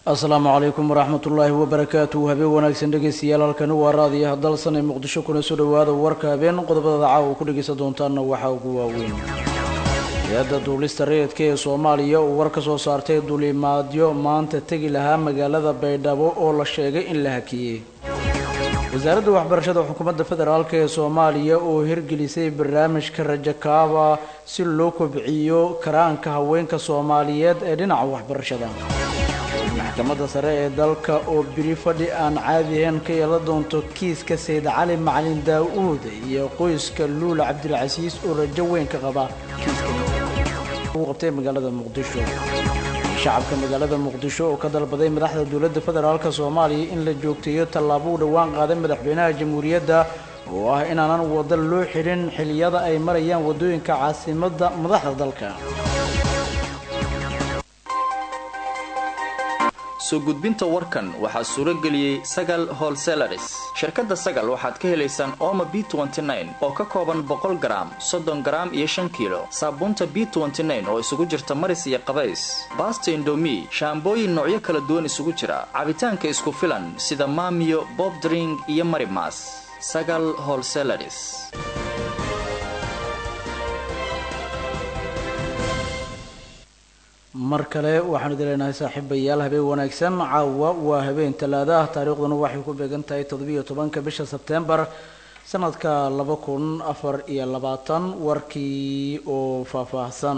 asalaamu calaykum waraxmat ullaahi wabarakaatu habeen wanaagsan dhegeystayaal halkani waa raadiyaha dalsan ee muqdisho kuna soo dhowaada warka habeen qodobada caawa ku dhegeysan doontaanna waxaa ugu waaweyn hay-adda duulista rayidka ee soomaaliya uu war ka soo saartay duulimaadyo maanta tegi lahaa magaalada baydhabo oo la sheegay in la hakiyey wasaaradda waxbarashada xukuumadda federaalk ee soomaaliya oo hirgelisay barnaamijka rajakaaba si loo kobciyo karaanka haweenka soomaaliyeed ee dhinaca waxbarashada maxkamadda sare ee dalka oo biri fadhi aan caadihayn ka yeelan doonto kiiska sayid cali macalin daa-uud iyo qoyska luula cabdilcasiis oo rajo weyn ka qaba kiiska uu qabtay magaalada muqdisho shacabka magaalada muqdisho oo ka dalbaday madaxda dowladda federaalk soomaaliya in la joogteeyo tallaabo u dhowaan qaaday madaxweynaha jamhuuriyadda oo ah inaanan wada loo xidhin xiliyada ay marayaan waddooyinka caasimadda madaxda dalka soo gudbinta warkan waxaa suuro geliyey sagal holselaris shirkadda sagal waxaad ka helaysaan ooma b oo ka kooban boqol garaam soddon garaam iyo shan kiilo saabuunta b oo isugu jirta maris iyo qabays baasta indomi shaambooyin noocyo kala duwan isugu jira cabitaanka isku filan sida maamiyo bobdring iyo marimas sagal holselaris mar kale waxaanu idin leenahay saaxiibayaal habeen wanaagsan caawa waa habeen talaada ah taariikhduna waxay ku beegan tahay toddobiyo tobanka bisha sebtembar sanadka laba kun afar iyo labaatan warkii oo faahfaahsan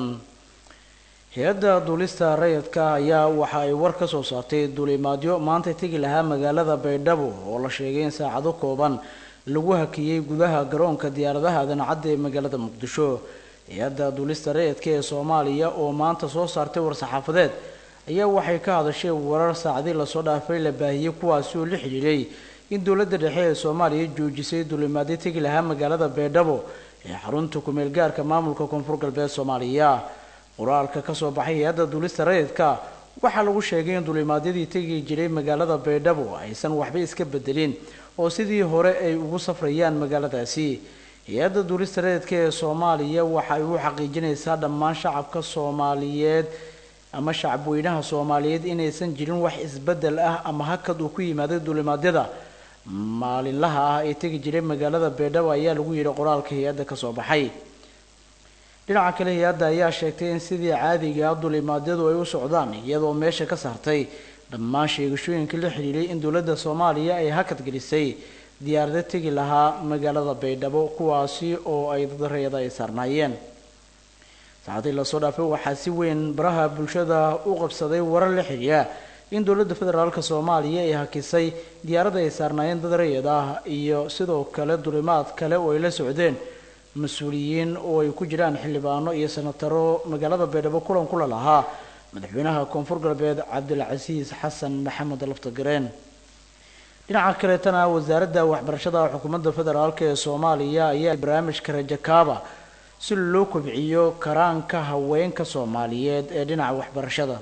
hay-adda duulista rayidka ayaa waxa ay war ka soo saartay duulimaadyo maanta tegi lahaa magaalada baydhabo oo la sheegay in saacado kooban lagu hakiyey gudaha garoonka diyaaradaha adancadda ee magaalada muqdisho hay-adda duulista rayidka ee soomaaliya oo maanta soo saartay war-saxaafadeed ayaa waxay ka hadashay warar saacadii lasoo dhaafay la baahiyey kuwaasi oo la xidhiidhay in dowladda dhexe ee soomaaliya joojisay duulimaadyo tegi lahaa magaalada baydhabo ee xarunta kumeel gaarka maamulka koonfur galbeed soomaaliya qoraalka kasoo baxay hay-adda duulista rayidka waxaa lagu sheegay in duulimaadyadii tegi jiray magaalada baydhabo aysan waxba iska bedelin oo sidii hore ay ugu safrayaan magaaladaasi hay-adda duulista rayidka ee soomaaliya waxa ay u xaqiijinaysaa dhammaan shacabka soomaaliyeed ama shacabweynaha soomaaliyeed inaysan jirin wax isbedel ah ama hakad uu ku yimaaday duulimaadyada maalinlaha ah ee tegi jiray magaalada baydhabo ayaa lagu yidhi qoraalka hay-adda kasoo baxay dhinaca kale hay-adda ayaa sheegtay in sidii caadiga ah duulimaadyadu ay u socdaan iyadoo meesha ka saartay dhammaan sheegashooyinkii la xidhiiday in dowladda soomaaliya ay hakad gelisay diyaarada tegi lahaa magaalada baydhabo kuwaasi oo ay dad rayada ay saarnaayeen saacadii lasoo dhaafay waxaa si weyn baraha bulshada u qabsaday warar la xidhiira in dowladda federaalk soomaaliya ay hakisay diyaaradda ay saarnaayeen dad rayad ah iyo sidoo kale dulimaad kale oo ay la socdeen mas-uuliyiin oo ay ku jiraan xildhibaano iyo senataro magaalada baydhabo kulan kula lahaa madaxweynaha koonfur galbeed cabdilcasiis xasan maxamed laftagareen dhinaca kaleetana wasaaradda waxbarashada xukuumadda federaalk ee soomaaliya ayaa barnaamijka rajakaaba si loo kobciyo karaanka haweenka soomaaliyeed ee dhinaca waxbarashada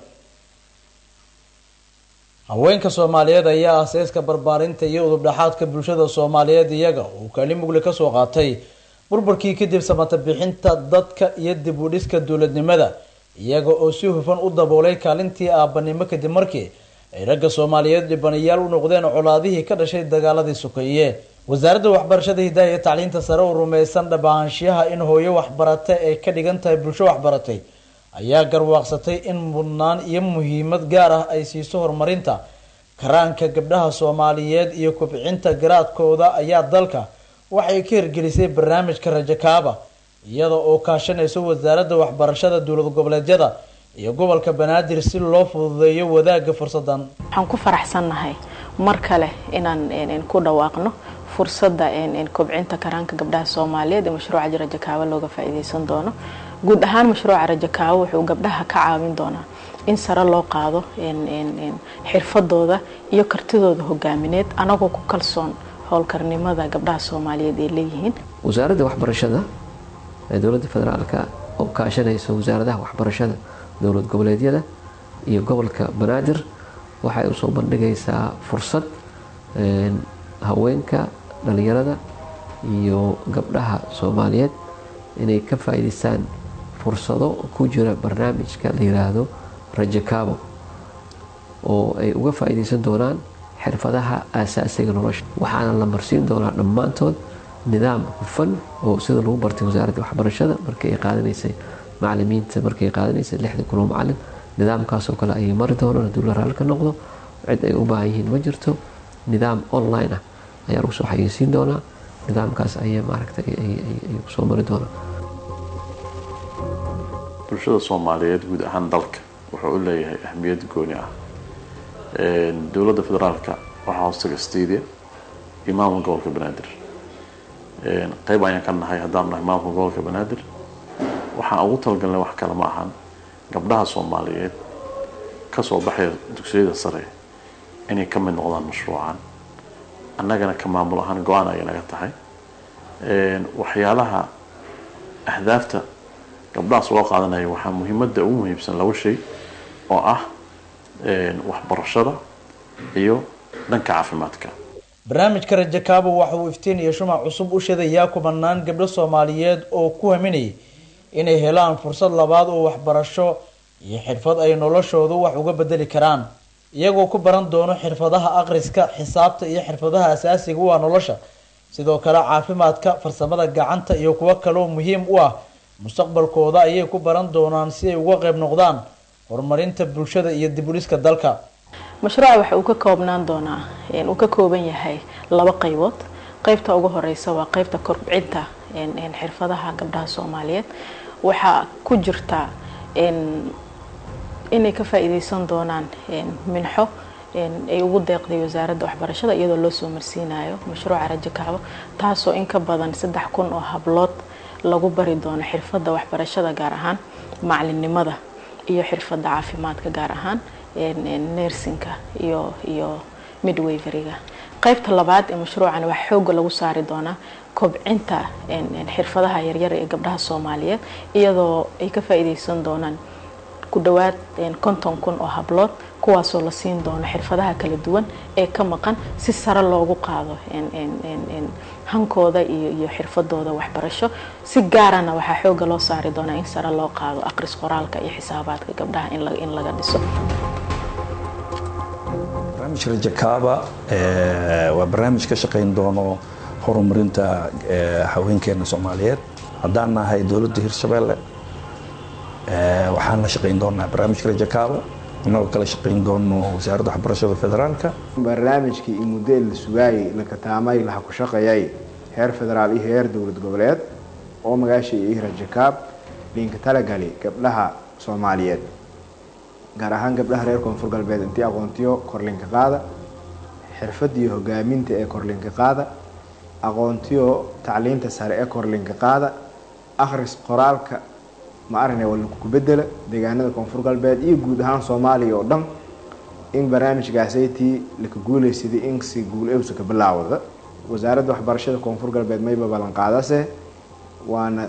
haweenka soomaaliyeed ayaa aseyska barbaarinta iyo udubdhaxaadka bulshada soomaaliyeed iyaga uu kaalin mugle kasoo qaatay burburkii kadib samata bixinta dadka iyo dib u dhiska dowladnimada iyaga oo si hufan u daboolay kaalintii aabanimo kadib markii ay ragga soomaaliyeed dhibanayaal u noqdeen colaadihii ka dhashay dagaaladii sokeeye wasaaradda waxbarashada hidaha iyo tacliinta sare oo rumaysan dhabahaanshiyaha in hooyo waxbarata ay ka dhigan tahay bulsho waxbaratay ayaa garwaaqsatay in mudnaan iyo muhiimad gaar ah ay siiso horumarinta karaanka gabdhaha soomaaliyeed iyo kobcinta garaadkooda ayaa dalka waxay ka hirgelisay barnaamijka rajakaaba iyada oo kaashanayso wasaaradda waxbarashada dowlad goboleedyada iyo gobolka banaadir si loo fududeeyo wadaagga fursadan waxaan ku faraxsannahay mar kale inaan ku dhawaaqno fursadda kobcinta karaanka gabdhaha soomaaliyeed ee mashruuca rajakaaba looga faa-iideysan doono guud ahaan mashruuca rajakaaba wuxuu gabdhaha ka caawin doonaa in sare loo qaado xirfadooda iyo kartidooda hogaamineed anagoo ku kalsoon howlkarnimada gabdhaha soomaaliyeed ay leeyihiin wasaaradda waxbarashada ee dowladda federaalka oo kaashanaysa wasaaradaha waxbarashada dowlad goboleedyada iyo gobolka banaadir waxay usoo bandhigaysaa fursad haweenka dhalinyarada iyo gabdhaha soomaaliyeed inay ka faa-iideystaan fursado ku jira barnaamijka la yiraahdo rajakaabo oo ay uga faa'iidaysan doonaan xirfadaha aasaasiga nolosha waxaana la marsiin doonaa dhammaantood nidaam hufan oo sida lagu bartay wasaaradda waxbarashada markii ay qaadanaysay macalimiinta markii ay qaadanaysay lixda kun oo macalin nidaamkaasoo kale ayay mari doonaan hadduu la raali ka noqdo cid ay u baahan yihiin ma jirto nidaam online ah ayaa lagu soo xayeysiin doonaa nidaamkaas ayay maaragtay ay kusoo mari doonaan bulshada soomaaliyeed guud ahaan dalka wuxuu u leeyahay ahmiyad gooni ah dowladda federaalka waxaa hoostaga stadia iyo maamulka gobolka banaadir qeyb ayaan ka nahay haddaan nahay maamulka gobolka banaadir waxaan ugu talagalnay wax kale ma ahan gabdhaha soomaaliyeed kasoo baxaya dugsiyada sare inay ka mid noqdaan mashruucan annagana ka maamul ahaan go-aan ayay naga tahay waxyaalaha ahdaafta gabdhahaas loo qaadanaya waxaa muhiimadda ugu muhiimsan laba shay oo ah waxbarashada iyo dhanka caafimaadka barnaamijka rajo kaabo waxa uu iftiin iyo shumac cusub u shadayaa kubanaan gabdho soomaaliyeed oo ku haminayay inay helaan fursad labaad oo waxbarasho iyo xirfad ay noloshoodu wax uga bedeli karaan iyagoo ku baran doono xirfadaha akhriska xisaabta iyo xirfadaha asaasiga u ah nolosha sidoo kale caafimaadka farsamada gacanta iyo kuwo kaleoo muhiim u ah mustaqbalkooda ayay ku baran doonaan si ay uga qayb noqdaan horumarinta bulshada iyo dib u dhiska dalka mashruuca waxa uu ka koobnaan doonaa uu ka kooban yahay laba qaybood qaybta ugu horeysa waa qaybta kobcinta xirfadaha gabdhaha soomaaliyeed waxaa ku jirta inay ka faa-iideysan doonaan minxo ay ugu deeqday wasaaradda waxbarashada iyadoo loo soo marsiinayo mashruuca rajo kacbo taasoo in ka badan saddex kun oo hablood lagu bari doono xirfadda waxbarashada gaar ahaan macalinimada iyo xirfadda caafimaadka gaar ahaan nersinka iyo iyo midwaveriga qaybta labaad ee mashruucan waxaa xooga lagu saari doonaa kobcinta xirfadaha yaryar ee gabdhaha soomaaliyeed iyadoo ay ka faa-iideysan doonaan ku dhawaad konton kun oo hablood kuwaasoo la siin doono xirfadaha kala duwan ee ka maqan si sare loogu qaado hankooda iyo iyo xirfadooda waxbarasho si gaarana waxaa xooga loo saari doonaa in sare loo qaado aqris qoraalka iyo xisaabaadka gabdhaha in laga dhiso barnaamijka rajakaaba waa barnaamij ka shaqayn doono horumarinta haweenkeena soomaaliyeed haddaan nahay dowladda hirshabeelle waxaan la shaqayn doonaa barnaamijka rajakaaba inagoo kala shaqayn doono wasaaradda waxbarashada federaalka barnaamijkii iyo muddo la sugaayay la kataamay laha ku shaqeeyay heer federaal iyo heer dowlad goboleed oo magaasha iyo rajakaab liinka talagali gabdhaha soomaaliyeed gaar ahaan gabdhaha reer koonfur galbeed intii aqoontiyo korlinka qaada xirfadiyo hogaaminta ee korlinka qaada aqoontiyo tacliinta sare ee korlinka qaada akhris qoraalka ma aragna waa lagu bedela deegaanada koonfur galbeed iyo guud ahaan soomaaliya oo dhan in barnaamijkaasaytii laka guuleysaday in si guul ewsa ka bilaawda wasaaradda waxbarashada koonfur galbeed mayba ballanqaadase waana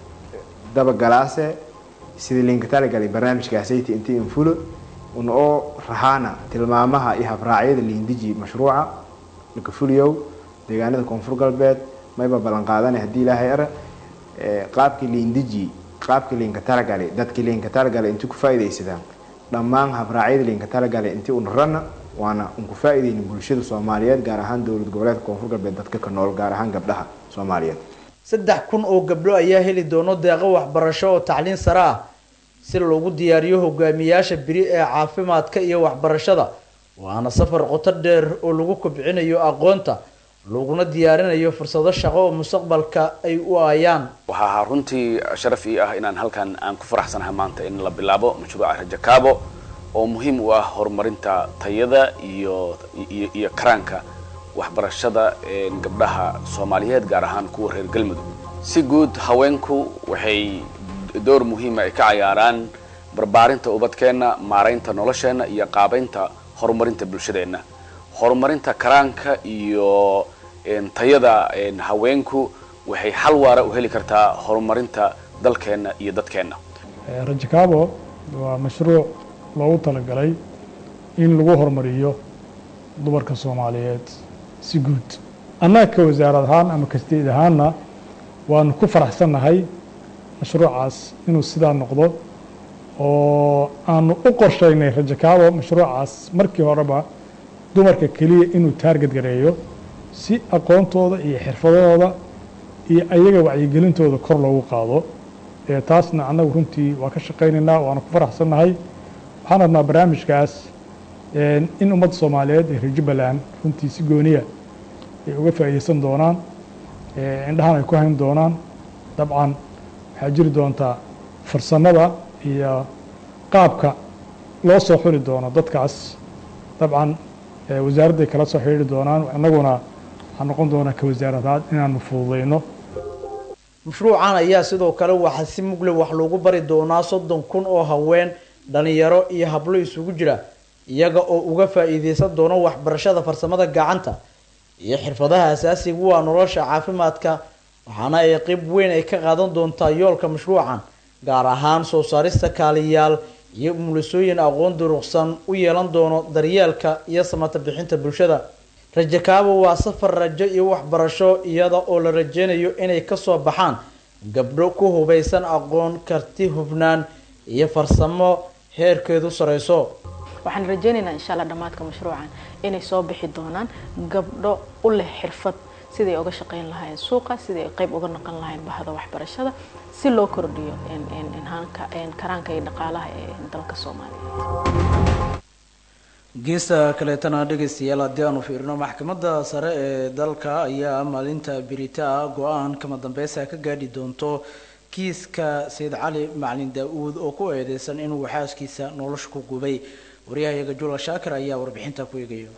dabagalaase sidii linka talagalay barnaamijkaasaytii intii infulo una oo rahaana tilmaamaha iyo habraacyada liindiji mashruuca laka fuliyow deegaanada koonfur galbeed mayba ballanqaadane haddii ilaahay ara qaabkii liindiji qaabkii liinka talagalay dadkii liinka talagalay intii ku faa'iidaysadaan dhammaan habraacyada liinka talagalay intii una rana waana un ku faa'iidaynin bulshada soomaaliyeed gaar ahaan dowlad goboleedka koonfur galbeed dadka ka nool gaar ahaan gabdhaha soomaaliyeed saddex kun oo gabdho ayaa heli doono deeqo waxbarasho oo tacliin sare ah si loogu diyaariyo hogaamiyaasha beri ee caafimaadka iyo waxbarashada waana safar qoto dheer oo lagu kobcinayo aqoonta laguna diyaarinayo fursado shaqo oo mustaqbalka ay u aayaan waxaa ahaa runtii sharaf ii ah inaan halkan aan ku faraxsanahay maanta in la bilaabo mashruuca rajakaabo oo muhiim u ah horumarinta tayada iyo iyo iyo karaanka waxbarashada gabdhaha soomaaliyeed gaar ahaan kuwa reer galmudug si guud haweenku waxay door muhiima ay ka cayaaraan barbaarinta ubadkeenna maaraynta nolosheenna iyo qaabaynta horumarinta bulshadeenna horumarinta karaanka iyo tayada haweenku waxay xal waara u heli kartaa horumarinta dalkeenna iyo dadkeenna rajakaabo waa mashruuc loogu talagalay in lagu horumariyo dumarka soomaaliyeed si guud annaga ka wasaarad ahaan ama kasteed ahaanna waanu ku faraxsannahay mashruucaas inuu sidaa noqdo oo aanu u qorshaynay rajakaabo mashruucaas markii horeba dumarka keliya inuu taarget gareeyo si aqoontooda iyo xirfadahooda iyo ayaga wacyigelintooda kor loogu qaado taasna annagu runtii waa ka shaqaynaynaa waana ku faraxsannahay waxaan rabnaa barnaamijkaas in ummadda soomaaliyeed ee reer jubbaland runtii si gooniya ay uga faa'iideysan doonaan indhahan ay ku hayn doonaan dabcan waxaa jiri doontaa farsamada iyo qaabka loo soo xuli doono dadkaas dabcan wasaaradday kala soo xidhiiri doonaan annaguna waxaa noqon doonaa ka wasaaradaad inaanu fududeyno mashruucan ayaa sidoo kale waxaa si mugle wax loogu bari doonaa soddon kun oo haween dhalinyaro iyo hablo isugu jira iyaga oo uga faa-iideysan doono waxbarashada farsamada gacanta iyo xirfadaha asaasiga waa nolosha caafimaadka waxaana ay qeyb weyn ay ka qaadan doontaa yoolka mashruucan gaar ahaan soo saarista kaaliyaal iyo umulisooyin aqoon duruqsan u yeelan doono daryeelka iyo samata bixinta bulshada rajakaabo waa safar rajo iyo waxbarasho iyada oo la rajeynayo inay kasoo baxaan gabdho ku hubaysan aqoon karti hubnaan iyo farsamo heerkeedu sareyso waxaan rajeynaynaa insha allah dhammaadka mashruucan inay soo bixi doonaan gabdho u leh xirfad siday uga shaqeyn lahaayeen suuqa siday qayb uga noqon lahaayeen bahda waxbarashada si loo kordhiyo karaanka iyo dhaqaalaha ee dalka soomaaliya geesta kaleetana dhegaystayaal haddii aanu fiirino maxkamadda sare ee dalka ayaa maalinta birita go-aan kama dambeysa ka gaadhi doonto kiiska sayid cali macalin daa-uud oo ku eedeysan inuu xaaskiisa nolosha ku gubay waryahayaga jula shaakir ayaa warbixinta ku eegaya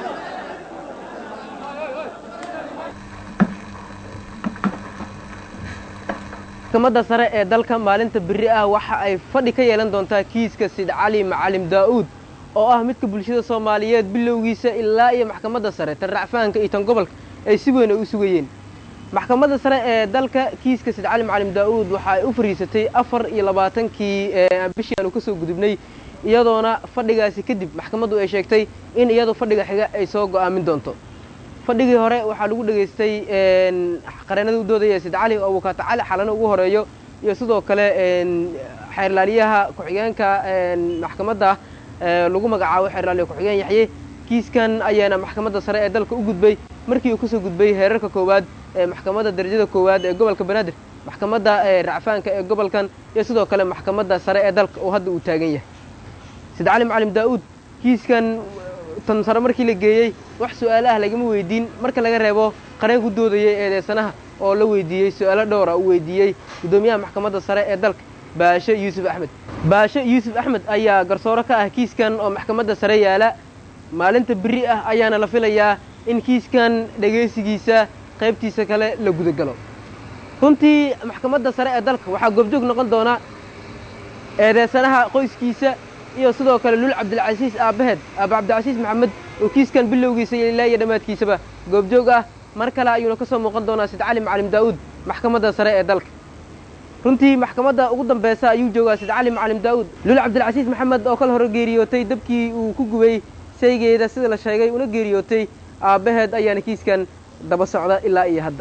maxkamadda sare ee dalka maalinta beri ah waxa ay fadhi ka yeelan doontaa kiiska sid cali macalim daa-uud oo ah midka bulshada soomaaliyeed bilowgiisa ilaa iyo maxkamadda sare tan racfahanka iyo tan gobolka ay si weyn ay u sugayeen maxkamadda sare ee dalka kiiska sid cali macalim daa-uud waxa ay u fariisatay afar iyo labaatankii bishii aanu kasoo gudubnay iyadoona fadhigaasi kadib maxkamaddu ay sheegtay in iyadu fadhiga xiga ay soo go'aamin doonto fadhigii hore waxaa lagu dhegaystay qareenada u doodaya sid cali oo abukaata cali xalano ugu horeeyo iyo sidoo kale xeerlaaliyaha ku-xigeenka maxkamadda lagu magacaabo xeerlaaliya ku-xigeen yaxye kiiskan ayaana maxkamadda sare ee dalka u gudbay markii uu kasoo gudbay heerarka koowaad ee maxkamadda darajada koowaad ee gobolka banaadir maxkamadda racfaanka ee gobolkan iyo sidoo kale maxkamadda sare ee dalka oo hadda uu taagan yahay sid cali macalim daa-uud kiiskan tan sare markii la geeyey wax su-aalo ah lagama weydiin marka laga reebo qareen ku doodayay eedeysanaha oo la weydiiyey su-aalo dhowra uu weydiiyey guddoomiyaha maxkamadda sare ee dalka baashe yuusuf axmed baashe yuusuf axmed ayaa garsooro ka ah kiiskan oo maxkamadda sare yaala maalinta beri ah ayaana la filayaa in kiiskan dhegaysigiisa qaybtiisa kale la gudagalo runtii maxkamadda sare ee dalka waxaa goobjoog noqon doona eedeysanaha qoyskiisa iyo sidoo kale lul cabdilcasiis aabbaheed aaba cabdilcasiis maxamed oo kiiskan bilowgiisa ilaa iyo dhammaadkiisaba goobjoog ah mar kale ayuuna ka soo muuqan doonaa sid cali macalim daa-uud maxkamadda sare ee dalka runtii maxkamadda ugu dambeysa ayuu joogaa sid cali macalim daa-uud lul cabdilcasiis maxamed oo kala hore geeriyootay dabkii uu ku gubay shaygeeda sida la sheegay una geeriyootay aabbaheed ayaana kiiskan daba socda ilaa iyo hadda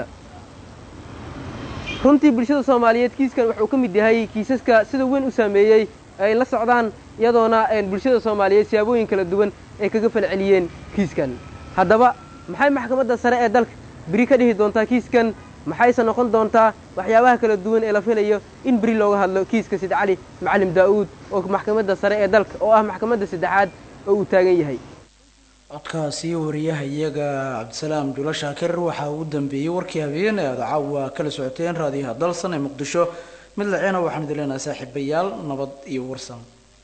runtii bulshada soomaaliyeed kiiskan wuxuu ka mid yahay kiisaska sida weyn u saameeyey ay la socdaan iyadoona bulshada soomaaliyeed siyaabooyin kala duwan ay kaga falceliyeen kiiskan haddaba maxay maxkamadda sare ee dalka beri ka dhihi doontaa kiiskan maxayse noqon doontaa waxyaabaha kala duwan ee la filayo in beri looga hadlo kiiska sid cali macalim daa-uud oo maxkamadda sare ee dalka oo ah maxkamadda saddexaad oo uu taagan yahay codkaasi wariyaha iyaga cabdisalaam julo shaakir waxaa ugu dambeeyey warkii habeen ee aad caawa kala socoteen raadiyaha dalsan ee muqdisho mid laceena waxaan idin leenahay saaxiibayaal nabad iyo warsan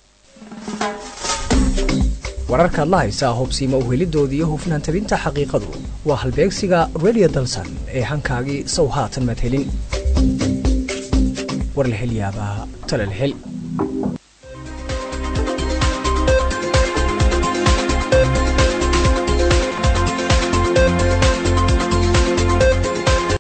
wararkaad la haysaa hobsiima uhelidooda iyo hufnaan tabinta xaqiiqadu waa halbeegsiga radio dalsan ee hankaagii sow haatan madhelin war la hel yaabaa tala la hel